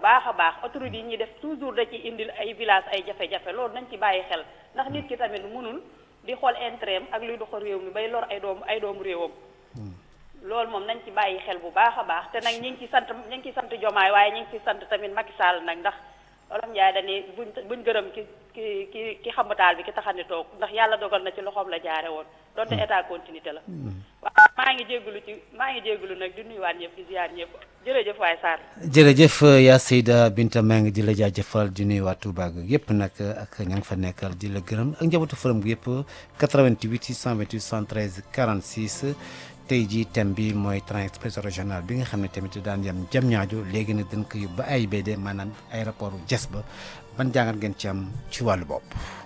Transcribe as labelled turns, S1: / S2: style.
S1: baax a baax autorité yi ñuy def toujours da ci indil ay village ay jafe-jafe loolu nañ ci bàyyi xel ndax nit ki tamit mënul di xool intérêt am ak luy doxal réew mi bay lor ay doomu ay doomu réewam loolu moom nañ ci bàyyi xel bu baax a baax te nag ñi ngi ci sant ñi ngi ci sant jomaay waaye ñi ngi ci sant tamit Macky Sall nag ndax Olof Njaay dañuy buñ buñ gërëm ki ki ki ki xamataal bi ki taxani toog ndax yàlla dogal na ci loxoom la jaare woon donte état continuité la waaw maa ngi jéggulu ci maa ngi jéggulu nag di nuyuwaat ñëpp di ziar ñëpp jërëjëf waay Sarr
S2: jërëjëf yaa Seyda Binta maa ngi di la jaajëfal di nuyu waa Touba gi yëpp nag ak ña nga fa nekkal di la gërëm ak njabootu forum gi yëpp 88 628 113 46 tey jii thème bi mooy train express régional bi nga xam ne tamit daan yem jam ñaajo léegi nag dañ ko yóbbu ba AIBD maanaam aéroport Diass ba ban jàngat ngeen ci am ci wàllu bopp.